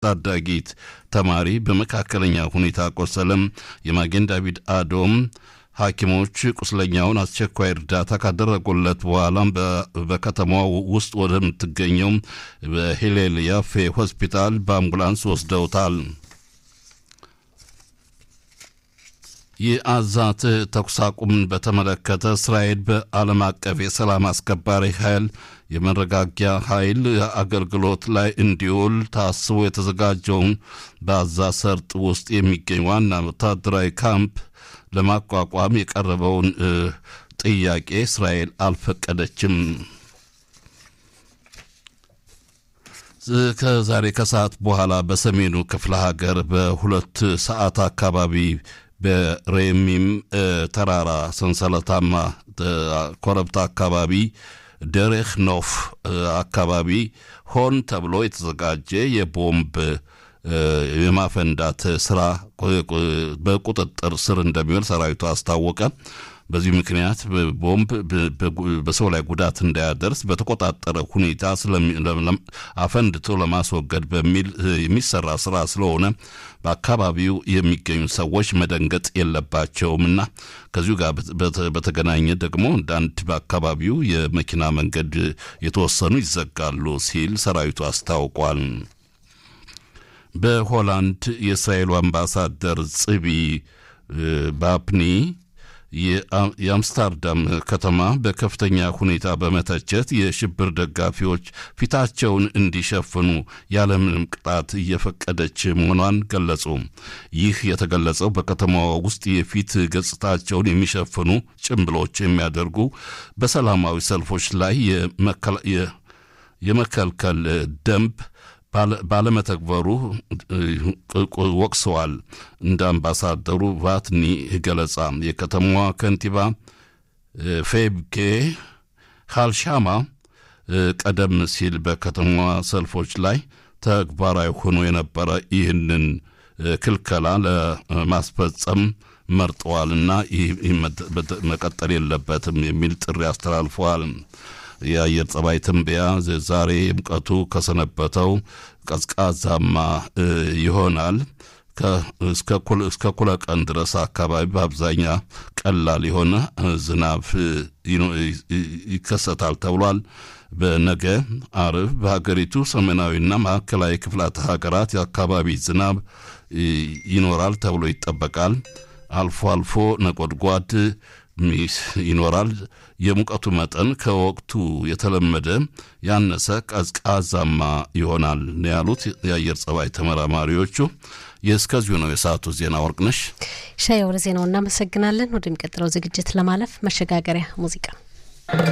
ታዳጊት ተማሪ በመካከለኛ ሁኔታ ቆሰለም። የማጌን ዳቪድ አዶም ሐኪሞች ቁስለኛውን አስቸኳይ እርዳታ ካደረጉለት በኋላም በከተማዋ ውስጥ ወደምትገኘው በሂሌል ያፌ ሆስፒታል በአምቡላንስ ወስደውታል። የአዛት ተኩስ አቁምን በተመለከተ እስራኤል በዓለም አቀፍ የሰላም አስከባሪ ኃይል የመረጋጊያ ኃይል አገልግሎት ላይ እንዲውል ታስቦ የተዘጋጀውን በአዛ ሰርጥ ውስጥ የሚገኝ ዋና ወታደራዊ ካምፕ ለማቋቋም የቀረበውን ጥያቄ እስራኤል አልፈቀደችም። ከዛሬ ከሰዓት በኋላ በሰሜኑ ክፍለ ሀገር በሁለት ሰዓት አካባቢ በሬሚም ተራራ ሰንሰለታማ ኮረብታ አካባቢ ደሬህ ኖፍ አካባቢ ሆን ተብሎ የተዘጋጀ የቦምብ የማፈንዳት ስራ በቁጥጥር ስር እንደሚውል ሰራዊቱ አስታወቀ። በዚህ ምክንያት ቦምብ በሰው ላይ ጉዳት እንዳያደርስ በተቆጣጠረ ሁኔታ አፈንድቶ ለማስወገድ በሚል የሚሰራ ስራ ስለሆነ በአካባቢው የሚገኙ ሰዎች መደንገጥ የለባቸውምና ከዚሁ ጋር በተገናኘ ደግሞ አንዳንድ በአካባቢው የመኪና መንገድ የተወሰኑ ይዘጋሉ ሲል ሰራዊቱ አስታውቋል። በሆላንድ የእስራኤሉ አምባሳደር ጽቢ ባፕኒ የአምስታርዳም ከተማ በከፍተኛ ሁኔታ በመተቸት የሽብር ደጋፊዎች ፊታቸውን እንዲሸፍኑ ያለምንም ቅጣት እየፈቀደች መሆኗን ገለጹ። ይህ የተገለጸው በከተማዋ ውስጥ የፊት ገጽታቸውን የሚሸፍኑ ጭንብሎች የሚያደርጉ በሰላማዊ ሰልፎች ላይ የመከልከል ደንብ ባለመተግበሩ ወቅሰዋል። እንደ አምባሳደሩ ቫትኒ ገለጻ የከተማዋ ከንቲባ ፌብኬ ካልሻማ ቀደም ሲል በከተማዋ ሰልፎች ላይ ተግባራዊ ሆኖ የነበረ ይህንን ክልከላ ለማስፈጸም መርጠዋልና ይህ መቀጠል የለበትም የሚል ጥሪ አስተላልፈዋል። የአየር ጸባይ ትንበያ ዛሬ ሙቀቱ ከሰነበተው ቀዝቃዛማ ይሆናል። እስከ ኩለ ቀን ድረስ አካባቢ በአብዛኛ ቀላል የሆነ ዝናብ ይከሰታል ተብሏል። በነገ አርብ በሀገሪቱ ሰሜናዊና ማዕከላዊ ክፍላተ ሀገራት የአካባቢ ዝናብ ይኖራል ተብሎ ይጠበቃል። አልፎ አልፎ ነጎድጓድ ይኖራል። የሙቀቱ መጠን ከወቅቱ የተለመደ ያነሰ ቀዝቃዛማ ይሆናል ነው ያሉት የአየር ጸባይ ተመራማሪዎቹ። የእስከዚሁ ነው የሰዓቱ ዜና። ወርቅነሽ ሻየው ለዜናው እናመሰግናለን። ወደሚቀጥለው ዝግጅት ለማለፍ መሸጋገሪያ ሙዚቃ